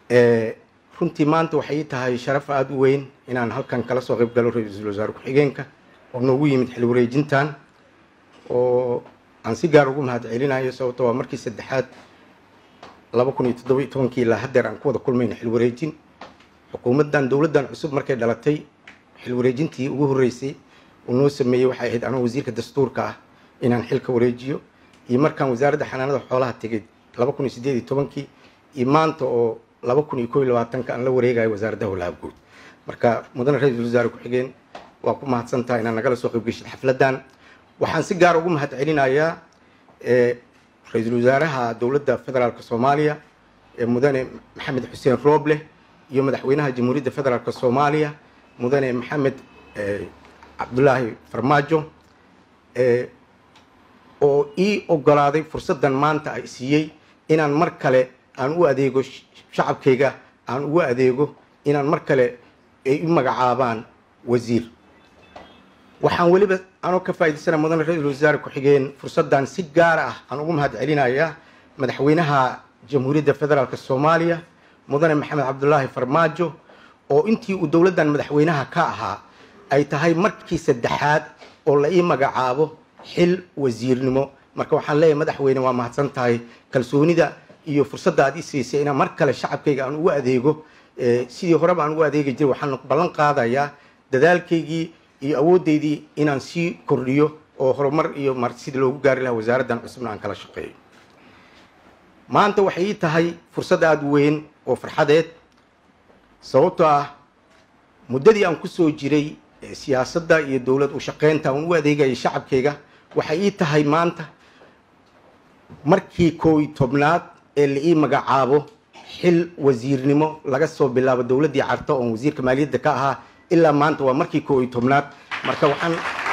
runtii maanta waxay tahay sharaf aada u weyn inaan halkan kala soo qayb galo ra-iisul wasaare ku-xigeenka oo noogu yimid xil wareejintan oo aan si gaar ugu mahad celinayo sababto waa markii saddexaad laba kun iyo toddoba iyo tobankii ilaa haddeer aan ku wada kulmayna xil wareejin xukuumaddan dowladdan cusub markay dhalatay xil wareejintii ugu horreysay uu noo sameeyey waxay ahayd anoo wasiirka dastuurka ah inaan xilka wareejiyo iyo markaan wasaaradda xanaanada xoolaha tegay laba kun iyo siddeed iyo tobankii iyo maanta oo laba kun iyo koo iyo labaatanka aan la wareegayo wasaaradda howlaha guud marka mudane ra-iisul wasaare ku-xigeen waa ku mahadsan tahay inaad nagala soo qaybgeshid xafladdan waxaan si gaar ugu mahad celinayaa ra-iisul wasaaraha dowladda federaalk soomaaliya mudane maxamed xuseen rooble iyo madaxweynaha jamhuuriyadda federaalk soomaaliya mudane maxamed cabdulaahi farmaajo oo ii ogolaaday fursaddan maanta ay siiyey inaan mar kale aan u adeego shacabkayga aan ugu adeego inaan mar kale ay u magacaabaan wasiir waxaan weliba anoo ka faa'idaysana mudane ra-iisul wasaare ku-xigeen fursaddan si gaar ah aan ugu mahad celinayaa madaxweynaha jamhuuriyadda federaalk soomaaliya mudane maxamed cabdulaahi farmaajo oo intii uu dowladdan madaxweynaha ka ahaa ay tahay markii saddexaad oo la ii magacaabo xil wasiirnimo marka waxaan leeyahay madaxweyne waa mahadsan tahay kalsoonida iyo fursadda aad i siisay inaan mar kale shacabkayga aan ugu adeego sidii horeba aan ugu adeegi jiray waxaan ballan qaadayaa dadaalkaygii iyo awoodeydii inaan sii kordhiyo oo horumar iyo mar sidii loogu gaari lahaa wasaaraddan cusubna aan kala shaqeeyo maanta waxay ii tahay fursad aada u weyn oo farxadeed sababtoo ah muddadii aan kusoo jiray siyaasadda iyo dowlad u shaqeynta aan u adeegayay shacabkayga waxay ii tahay maanta markii koow iyo tobnaad ee la ii magacaabo xil wasiirnimo laga soo bilaabo dowladdii carto oon wasiirka maaliyadda ka ahaa ilaa maanta waa markii koow iyo tobnaad marka waxaan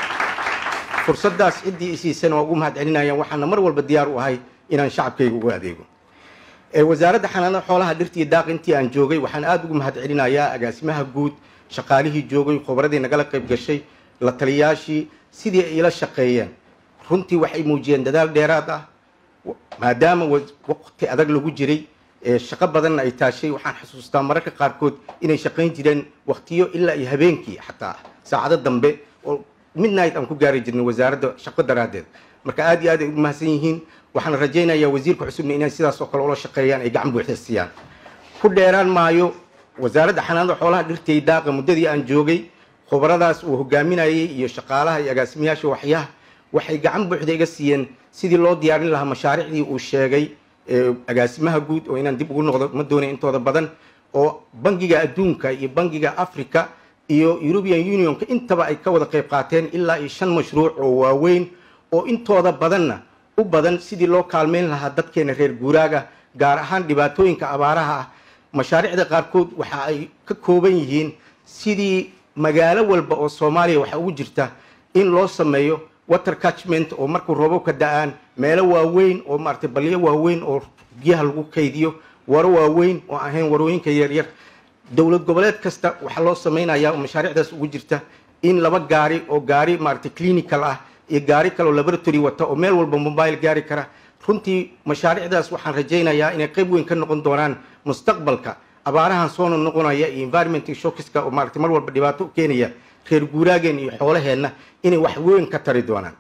fursaddaas ciddii isiisana waa ugu mahad celinayaan waxaana mar walba diyaar u ahay inaan shacabkayga ugu adeego wasaaradda xanaanada xoolaha dhirta iyo daaq intii aan joogay waxaan aada ugu mahad celinayaa agaasimaha guud shaqaalihii joogay khubradii nagala qayb gashay la taliyaashii sidii ay ila shaqeeyeen runtii waxay muujiyeen dadaal dheeraad ah maadaama waqti adag lagu jiray shaqo badanna ay taashay waxaan xusuustaa mararka qaarkood inay shaqayn jireen waqtiyo ilaa iyo habeenkii xataa saacado dambe oo midnight aan ku gaari jirnay wasaaradda shaqo daraaddeed marka aad iyo aad ay ugu mahadsan yihiin waxaan rajaynayaa wasiirka cusubna inay sidaas oo kale ula shaqeeyaan ay gacan buuxda siiyaan ku dheeraan maayo wasaaradda xanaanada xoolaha dhirtay daaqa muddadii aan joogay khubaradaas uu hogaaminayay iyo shaqaalaha iyo agaasimayaasha waxyaha waxay gacan buuxda iga siiyeen sidii loo diyaarin lahaa mashaariicdii uu sheegay agaasimaha guud oo inaan dib ugu noqdo ma doonay intooda badan oo bangiga adduunka iyo bangiga africa iyo european unionka intaba ay ka wada qayb qaateen ilaa iyo shan mashruuc oo waaweyn oo intooda badanna u badan sidii loo kaalmeyn lahaa dadkeena reer guuraaga gaar ahaan dhibaatooyinka abaaraha ah mashaariicda qaarkood waxa ay ka kooban yihiin sidii magaalo walba oo soomaaliya waxaa ugu jirta in loo sameeyo water catchment oo markuu roobabka da-aan meelo waaweyn oo maaragtay balyo waaweyn oo biyaha lagu kaydiyo waro waaweyn oo ahayn warooyinka yaryar dowlad goboleed kasta waxaa loo samaynayaa oo mashaariicdaas ugu jirta in laba gaari oo gaari maaragtay clinical ah iyo gaari kale oo laboratory wata oo meel walba mobile gaari kara runtii mashaariicdaas waxaan rajaynayaa inay qayb weyn ka noqon doonaan mustaqbalka abaarahan soo noqonaya iyo environment shockiska oo maaragtay mar walba dhibaato u keenaya reer guuraageen iyo xoolaheenna inay wax weyn ka tari doonaan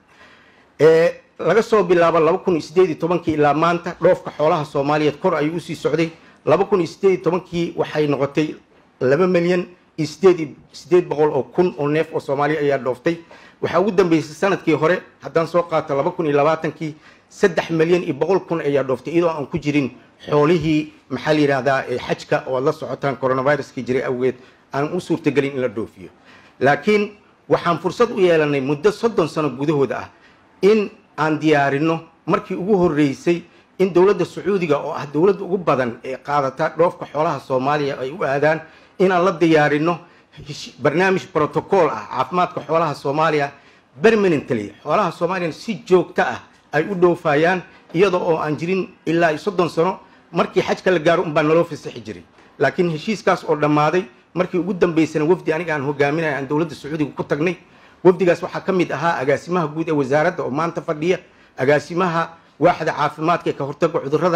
laga soo bilaabo laba kun iyo sideed iyo tobankii ilaa maanta dhoofka xoolaha soomaaliyeed kor ayuu usii socday laba kun iyo sideed iyo tobankii waxay noqotay laba milyan iyo sideed iyo sideed boqol oo kun oo neef oo soomaaliya ayaa dhooftay waxaa ugu dambeysay sanadkii hore haddaan soo qaato laba kun iyo labaatankii saddex milyan iyo boqol kun ayaa dhooftay iyadoo aan ku jirin xoolihii maxaa la yidhahdaa xajka oo aad la socotaan coronaviruskii jiray awgeed aan u suurtagelin in la dhoofiyo laakiin waxaan fursad u yeelanay muddo soddon sano gudahooda ah in aan diyaarino markii ugu horreysay in dowladda sacuudiga oo ah dowladda ugu badan ee qaadata dhoofka xoolaha soomaaliya ay u aadaan inaan la diyaarino barnaamij protocol ah caafimaadka xoolaha soomaaliya permanently xoolaha soomaaliya si joogto ah ay u dhoofayaan iyada oo aan jirin ilaa iyo soddon sano markii xajka la gaaro unbaa naloo fasaxi jiray laakiin heshiiskaas oo dhammaaday markii ugu dambeysana wafdi aniga aan hogaaminaya aan dowladda sacuudiga ku tagnay wafdigaas waxaa ka mid ahaa agaasimaha guud ee wasaaradda oo maanta fadhiya agaasimaha waaxda caafimaadka ee ka hortaga cudurrada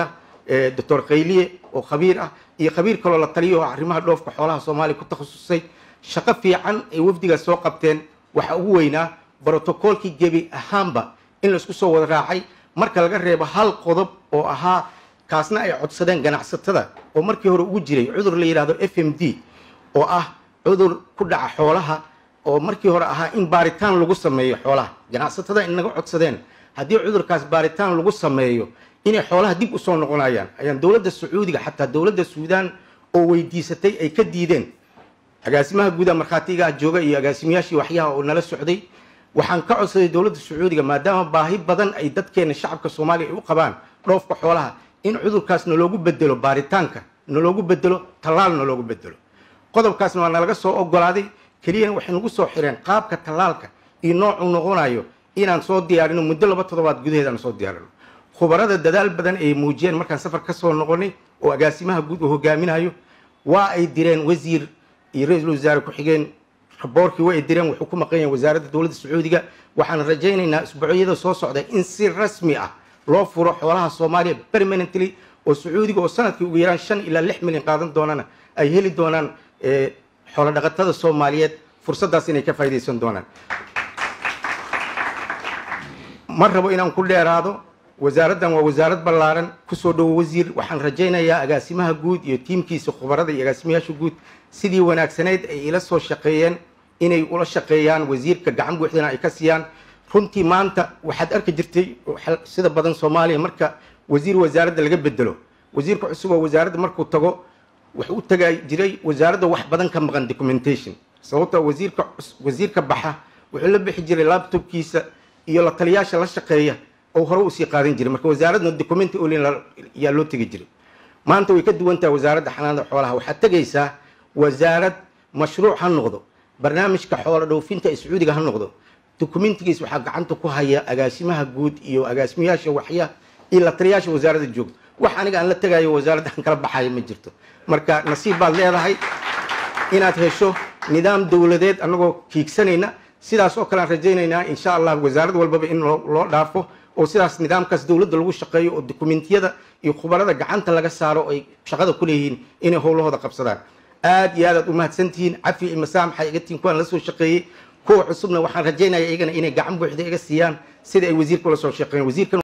doctor khayliye oo khabiir ah iyo khabiir kaloo la taliyo oo arrimaha dhoofka xoolaha soomaaliya ku takhasusay shaqo fiican ay wafdigaas soo qabteen waxa ugu weynaa brotocoolkii gebi ahaanba in laisku soo wada raacay marka laga reebo hal qodob oo ahaa kaasna ay codsadeen ganacsatada oo markii hore ugu jiray cudur la yidhahdo f m d oo ah cudur ku dhaca xoolaha oo markii hore ahaa in baaritaan lagu sameeyo xoolaha ganacsatada inaga codsadeen haddii cudurkaas baaritaan lagu sameeyo inay xoolaha dib usoo noqonayaan ayaan dowladda sacuudiga xataa dowladda suudaan oo weydiisatay ay ka diideen agaasimaha guudaha markhaatigaa jooga iyo agaasimayaashii waxyaha oo nala socday waxaan ka codsaday dowladda sacuudiga maadaama baahi badan ay dadkeena shacabka soomaaliya ay u qabaan dhoofka xoolaha in cudurkaas naloogu bedelo baaritaanka naloogu bedelo tallaal naloogu bedelo qodobkaasna waa nalaga soo ogolaaday keliyana waxay nagu soo xireen qaabka tallaalka iyo noocuu noqonayo inaan soo diyaarino muddo laba toddobaad gudaheed aan soo diyaarino khubarada dadaal badan ay muujiyeen markaan safar ka soo noqonay oo agaasimaha guud uu hogaaminayo waa ay direen wasiir iyo ra-iisul wasaare ku-xigeen raboorkii waa ay direen wuxuu ku maqan yahay wasaaradda dowladda sacuudiga waxaan rajaynaynaa isbuucyada soo socda in si rasmi ah loo furo xoolaha soomaaliya permanently oo sacuudiga oo sanadkii ugu yaraan shan ilaa lix milyan qaadan doonana ay heli doonaan xoolo dhaqatada soomaaliyeed fursaddaas inay ka faa'iidaysan doonaan ma rabo inaan ku dheeraado wasaaraddan waa wasaarad ballaaran kusoo dhowo wasiir waxaan rajaynayaa agaasimaha guud iyo tiimkiisa khubarada iyo agaasimayaasha guud sidii wanaagsanayd ay ila soo shaqeeyeen inay ula shaqeeyaan wasiirka gacan buuxdana ay ka siiyaan runtii maanta waxaad arki jirtay sida badan soomaaliya marka wasiir wasaaradda laga bedelo wasiirka cusub oo wasaaradda markuu tago wuxuu u tagaa jiray wasaaradda wax badan ka maqan documentation sababtoo wasiirka wasiirka baxa wuxuu la bixi jiray laptopkiisa iyo la taliyaasha la shaqeeya oo hore usii qaadan jiray marka wasaaradna documenti olin yaa loo tegi jiray maanta way ka duwan tahay wasaaradda xanaanada xoolaha waxaad tegaysaa wasaarad mashruuc ha noqdo barnaamijka xoolo dhoofinta ee sacuudiga ha noqdo documentigiis waxaa gacanta ku haya agaasimaha guud iyo agaasimayaasha waxya iyo la taliyaasha wasaaradda joogto wax aniga aan la tegayo wasaaradda aan kala baxayo ma jirto marka nasiib baad leedahay inaad hesho nidaam dowladeed annagoo kiigsanayna sidaas oo kale aan rajaynaynaa insha allah wasaarad walbaba in loo dhaafo oo sidaas nidaamkaas dowladda lagu shaqeeyo oo dokumentiyada iyo khubarada gacanta laga saaro ay shaqada ku leeyihiin inay howlahooda qabsadaan aad iyo aad aad u mahadsantihiin cafi iyo masaamaxa iga tiin kuwaan la soo shaqeeyey kuwa cusubna waxaan rajaynaya iyagana inay gacan buuxda iga siiyaan sida ay wasiirka ula soo shaqeeyeen wasiirkan